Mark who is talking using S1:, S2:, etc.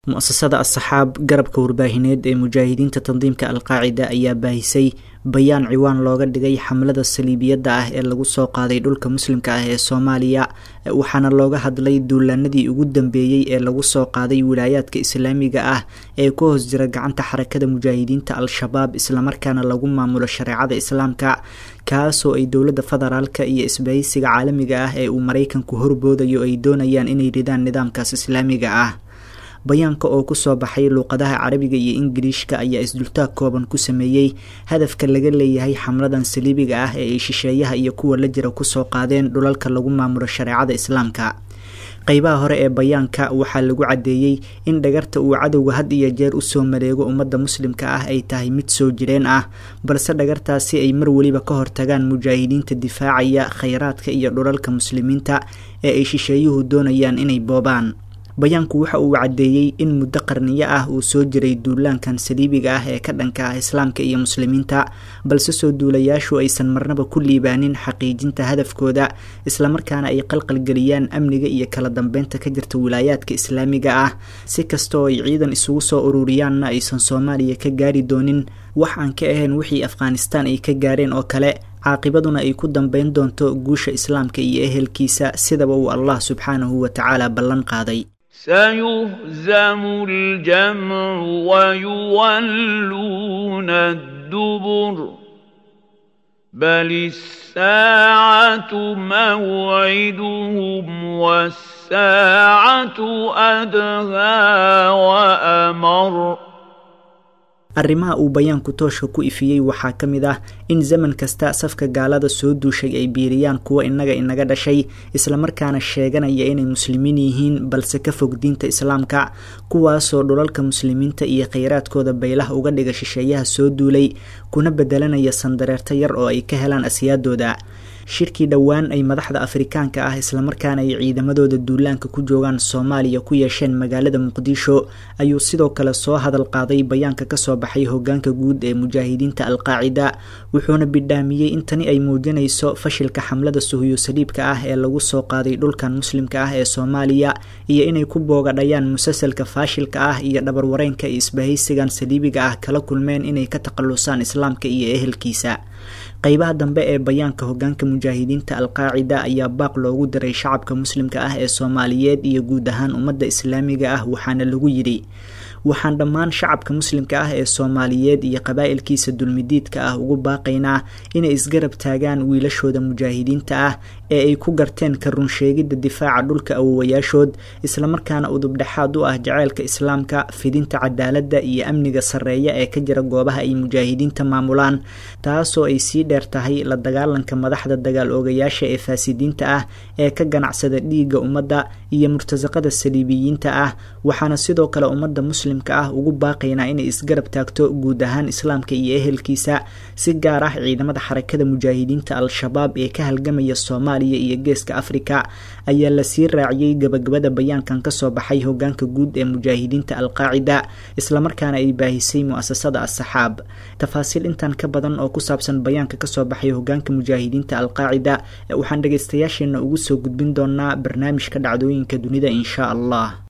S1: mu-asasada asxaab garabka warbaahineed ee mujaahidiinta tandiimka alqaacida ayaa baahisay bayaan ciwaan looga dhigay xamlada saliibiyadda ah ee lagu soo qaaday dhulka muslimka ah ee soomaaliya waxaana looga hadlay duulaanadii ugu dambeeyey ee lagu soo qaaday wilaayaadka islaamiga ah ee ku hoos jira gacanta xarakada mujaahidiinta al-shabaab islamarkaana lagu maamulo shareecada islaamka kaasoo ay dowladda federaalka iyo isbahaysiga caalamiga ah ee uu maraykanku horboodayo ay doonayaan inay ridaan nidaamkaas islaamiga ah bayaanka oo kusoo baxay luuqadaha carabiga iyo ingiliishka ayaa isdultaag kooban ku sameeyey hadafka laga leeyahay xamladan saliibiga ah ee ay shisheeyaha iyo kuwa la jira kusoo qaadeen dhulalka lagu maamulo shareecada islaamka qeybaha hore ee bayaanka waxaa lagu caddeeyey in dhagarta uu cadowga had iyo jeer usoo mareego ummadda muslimka ah ay tahay mid soo jireen ah balse dhagartaasi ay mar weliba ka hortagaan mujaahidiinta difaacaya khayraadka iyo dhulalka muslimiinta ee ay shisheeyuhu doonayaan inay boobaan bayaanku waxa uu caddeeyey in muddo qarniyo ah uu soo jiray duulaankan saliibiga ah ee ka dhanka ah islaamka iyo muslimiinta balse soo duulayaashu aysan marnaba ku liibaanin xaqiijinta hadafkooda islamarkaana ay qalqalgeliyaan amniga iyo kala dambeynta ka jirta wilaayaadka islaamiga ah si kastaoo ay ciidan isugu soo ururiyaanna aysan soomaaliya ka gaari doonin wax aan ka ahayn wixii afghanistaan ay ka gaareen oo kale caaqibaduna ay ku dambeyn doonto guusha islaamka iyo ehelkiisa sidaba uu allah subxaanahu wa tacaala ballan qaaday
S2: سيهزم الجمع ويولون الدبر بل الساعة موعدهم والساعة أدهى وأمر
S1: arrimaha uu bayaanku tooshka ku ifiyey waxaa ka mid ah in zaman kasta safka gaalada soo duushay ay biiriyaan kuwa innaga inaga dhashay islamarkaana sheeganaya inay muslimiin yihiin balse ka fog diinta islaamka kuwaasoo dhulalka muslimiinta iyo kheyraadkooda baylaha uga dhiga shisheeyaha soo duulay kuna bedelanaya sandareerto yar oo ay ka helaan asyaadooda shirkii dhowaan ay madaxda afrikaanka ah islamarkaana ay ciidamadooda duulaanka ku joogaan soomaaliya ku yeesheen magaalada muqdisho ayuu sidoo kale soo hadal qaaday bayaanka kasoo baxay hogaanka guud ee mujaahidiinta alqaacida wuxuuna bidhaamiyey in tani ay muujinayso fashilka xamlada suhuyo saliibka ah ee lagu soo qaaday dhulkan muslimka ah ee soomaaliya iyo inay ku boogadhayaan musalsalka faashilka ah iyo dhabarwareenka ay isbahaysigan saliibiga ah kala kulmeen inay ka takhalusaan islaamka iyo ehelkiisa qeybaha dambe ee bayaanka hogaanka mujaahidiinta alqaacida ayaa baaq loogu diray shacabka muslimka ah ee soomaaliyeed iyo guud ahaan ummadda islaamiga ah waxaana lagu yidhi waxaan dhammaan shacabka muslimka ah ee soomaaliyeed iyo qabaa'ilkiisa dulmidiidka ah ugu baaqaynaa inay isgarab taagaan wiilashooda mujaahidiinta ah ee ay ku garteen ka runsheegidda difaaca dhulka awowayaashood islamarkaana udubdhexaad u ah jaceylka islaamka fidinta cadaaladda iyo amniga sarreeya ee ka jira goobaha ay mujaahidiinta maamulaan taasoo ay sii dheer tahay la dagaalanka madaxda dagaal oogayaasha ee faasidiinta ah ee ka ganacsada dhiigga ummadda iyo murtasaqada saliibiyiinta ah waxaana sidoo kale ummadda muslimka ah ugu baaqaynaa inay isgarab taagto guud ahaan islaamka iyo ehelkiisa si gaar ah ciidamada xarakada mujaahidiinta al-shabaab ee ka halgamaya soomaaliya iyo geeska afrika ayaa lasii raaciyey gabagabada bayaankan kasoo baxay hogaanka guud ee mujaahidiinta alqaacida islamarkaana ay baahisay mu-asasada asxaab tafaasiil intan ka badan oo ku saabsan bayaanka kasoo baxay hogaanka mujaahidiinta alqaacida waxaan dhegeystayaasheena ugu soo gudbin doonaa barnaamijka dhacdooyinka dunida insha allah